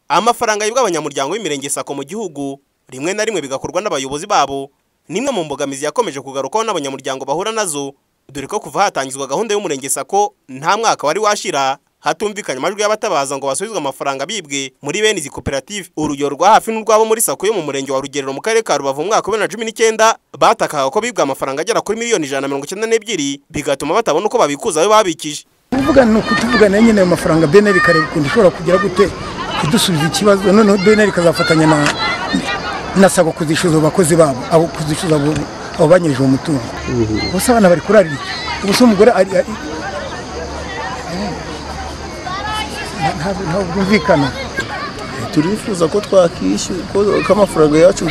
amafaranga yibwa abanyamuryango b'imirenge sako mu gihugu rimwe na rimwe bigakorwa n'abayobozi babo ni imwe mu mbogamizi yakomeje kugarukwaho n'abanyamuryango bahura nazo dore ko kuva hatangizwa gahunda y'umurenge sako nta mwaka wari washira hatumvikanye amajwi y'abatabaza ngo basubizwe amafaranga bibwe muri bene izi koperative urugero rwa hafi n'urwabo muri sako yo mu murenge wa rugerero mu karere ka rubavu mu mwaka wa bibiri na cumi n'icyenda batakaga ko bibwe amafaranga agera kuri miliyoni ijana na mirongo icyenda n'ebyiri bigatuma batabona uko babikuza ayo babikije kuvuga ni ukutuvugana nyine ayo mafaranga beneri ikareba ukuntu ishobora kugera gute kudusubiza ikibazo noneho beneri ikazafatanya na na sako kuzishyuza abakozi babo abo kuzishyuza abo abo banyirije uwo mutungo ubuse abana bari kurarira iki ubuse umugore ari ari- ntabwo ntabwo byumvikana turifuza ko twakishyura ko ko amafaranga yacu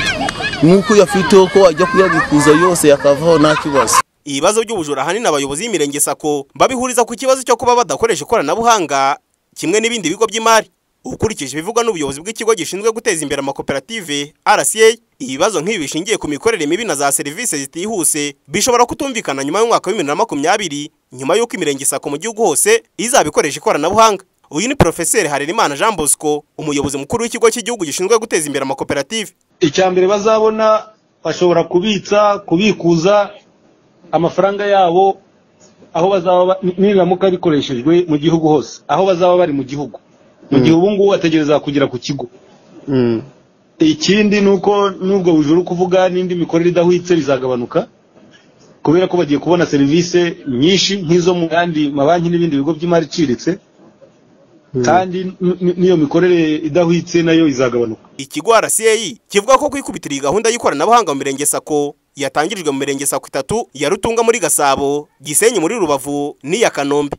nk'uko uyafiteho ko wajya kuyabikuza yose yakavaho nta kibazo ibibazo by'ubujura ahanini abayobozi b'imirenge sako babihuriza ku kibazo cyo kuba badakoresha ikoranabuhanga kimwe n'ibindi bigo by'imari ukurikije ibivugwa n'ubuyobozi bw'ikigo gishinzwe guteza imbere amakoperative RCA ibibazo nk'ibi bishingiye ku mikorere mibi na za serivisi zitihuse bishobora kutumvikana nyuma y'umwaka w'ibibiri na makumyabiri nyuma y'uko imirenge sako mu gihugu hose izabikoresha ikoranabuhanga uyu ni Profeseri Harerimana Jean Bosco umuyobozi mukuru w'ikigo cy'igihugu gishinzwe guteza imbere amakoperative icya mbere bazabona bashobora kubitsa kubikuza amafaranga yabo aho bazaba ba- nibiramuka bikoreshejwe mu gihugu hose aho bazaba bari mu gihugu mu gihe ubu ngubu bategereza kugera ku kigo ikindi ni uko n'ubwo bujura uri kuvuga n'indi mikorere idahwitse bizagabanuka kubera ko bagiye kubona serivisi nyinshi nk'izo mu yandi mabanki n'ibindi bigo by'imari iciriritse kandi n- n- n'iyo mikorere idahwitse nayo izagabanuka Ikigo RCA kivuga ko kwikubitira iyi gahunda y'ikoranabuhanga mu mirenge sako yatangirijwe mu mirenge sako itatu ya Rutunga muri Gasabo, Gisenyi muri Rubavu n'iya Kanombe.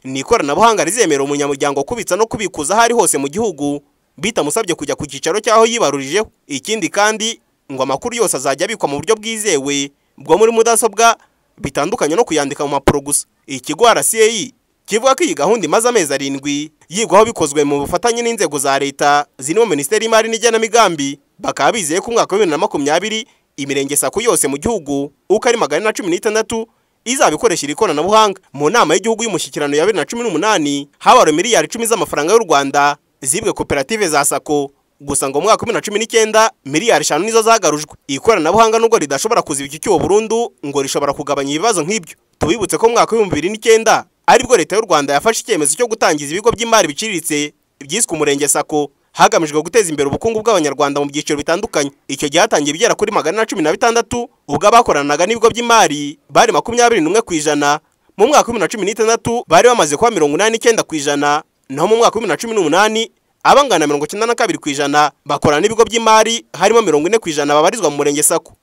Ni ikoranabuhanga rizemera umunyamuryango kubitsa no kubikuza aho ari hose mu gihugu bitamusabye kujya ku cyicaro cy'aho yibarurijeho. Ikindi kandi ngo amakuru yose azajya abikwa mu buryo bwizewe bwo muri mudasobwa bitandukanye no kuyandika mu mpapuro gusa. Ikigo RCA kivuga ko iyi gahunda imaze amezi arindwi yigwaho bikozwe mu bufatanye n'inzego za leta zirimo minisiteri y'imari n'igenamigambi bakaba bizeye ko umwaka wa bibiri na makumyabiri imirenge sako yose mu gihugu uko ari magana na cumi n'itandatu izabikoresha iri koranabuhanga mu nama y'igihugu y'umushyikirano ya bibiri na cumi n'umunani habaruwe miliyari icumi z'amafaranga y'u rwanda zibwe koperative za sako gusa ngo mu mwaka wa bibiri na cumi n'icyenda miliyari eshanu nizo zagarujwe ikoranabuhanga nubwo ridashobora kuziba iki cyuho burundu ngo rishobora kugabanya ibibazo nk'ibyo tubibutse ko mu mwaka w'ibihumbi bibiri n'icyenda aribwo leta y'u rwanda yafashe icyemezo cyo gutangiza ibigo by'imari biciriritse byiswe umurenge sako hagamijwe guteza imbere ubukungu bw'abanyarwanda mu byiciro bitandukanye icyo gihe hatangiye ibigera kuri magana na cumi na bitandatu ubwo abakoranaga n'ibigo by'imari bari makumyabiri n'umwe ku ijana mu mwaka wa bibiri na cumi n'itandatu bari bamaze kuba mirongo inani n'icyenda ku ijana naho mu mwaka wa bibiri na cumi n'umunani abangana na mirongo icyenda na kabiri ku ijana bakorana n'ibigo by'imari harimo mirongo ine ku ijana babarizwa mu murenge sako